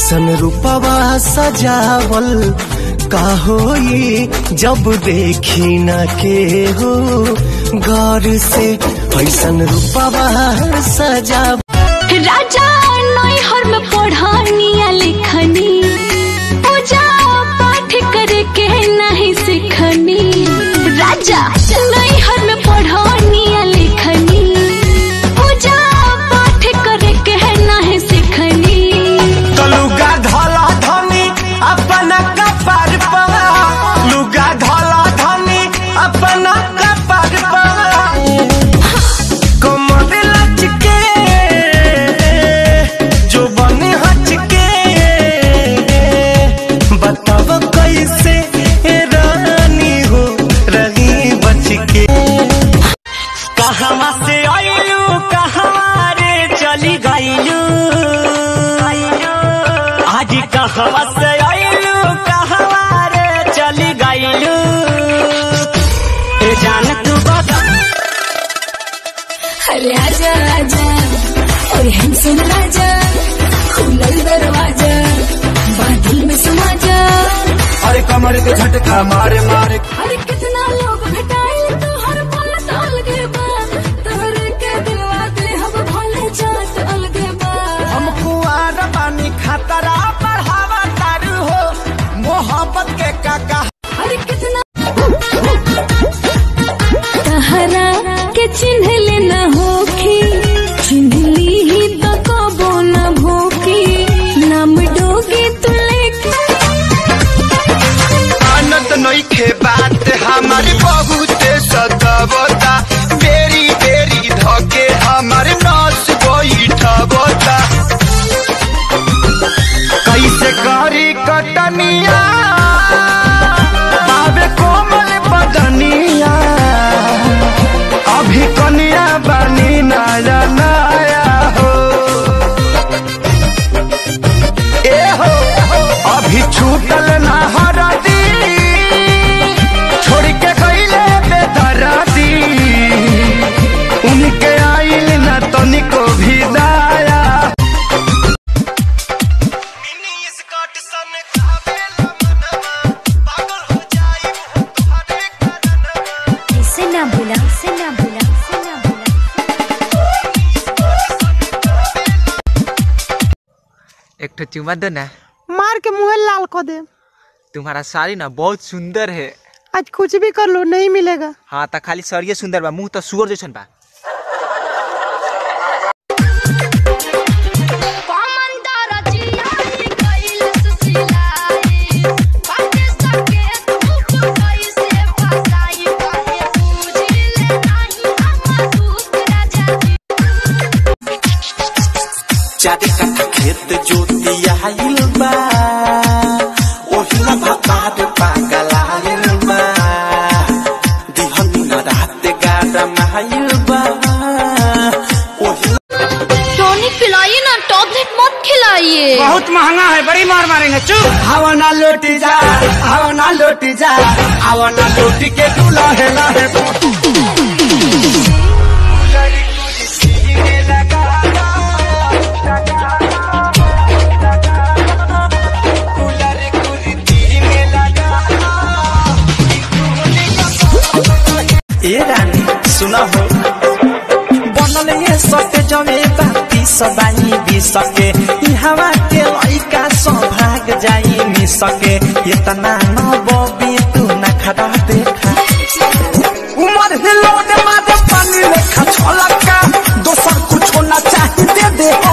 ऐसन रूपवा सजावल का होई जब देखी न के हो गौर से ऐसन रूपवा सजावल राजा नैहर में पढ़निया लिखनी पूजा पाठ करे के नहीं सिखनी राजा नैहर में पढ़निया लिखनी पूजा पाठ करे के नहीं सिखनी लुगा धला धनी अपना कपार पर लुगा धला धनी अपना कपार पर कमर लचके जो बने हचके बताव कैसे रानी हो रही बच के कहवा से आयलू कहवा रे चली गईलू आज कहवा से आयलू कहवा रे चली गईलू ए जान तू बता अरे आजा आजा और हैंडसम राजा खुलल दरवाजा बादल में समा जा अरे कमर के झटका मारे मारे अरे कितना लोग घटाइल तो हर पल ताल के बा तोहरे के दिलवा दे हम भोले जात अलगे बा हम कुआर पानी खतरा बढ़ावा तारू हो मोहब्बत के काका अरे कितना तहरा के चिन्ह लेना होखी चिन्ह ली ही तो कबो न भूखी नाम डोगी तू लेके आनंद नइखे बात हमारे बहुत सतावता बेरी बेरी धके हमारे नस बैठबता कैसे करी कटनिया बाबे कोमल बदनिया अभी कनिया बनी नया नया हो ए हो अभी छूटल ना हरदी छोड़ के गईले बेदरदी उनके आइल ना तनिको भी दाया से ना भूला से ना भूला से ना भूला एक ठो चुमा दो ना मार के मुंह लाल कर दे तुम्हारा साड़ी ना बहुत सुंदर है आज कुछ भी कर लो नहीं मिलेगा हाँ तो खाली सरिये सुंदर बा मुंह तो सुअर जैसन बा चारे कट्ठा खेत जोतिया आइल बा ओहिला भातार पागल आइल बा दिहनी न रात गाड़ा माइल बा ओहिला टॉनिक पिलाइए ना टॉबलेट मत खिलाइए बहुत महंगा है बड़ी मार मारेंगे चुप हवा ना लौटी जा हवा ना लौटी जा हवा ना लौटी के तू लहे लहे ए रानी सुना हो बनल ये सके जमे बाती सदाई भी सके ई हवा के लइका सौभाग जाई मी सके इतना न बबी तू न खड़ा देखा उमर हिलो ने मारे पानी लेखा छलका दोसर कुछो ना चाही दे दे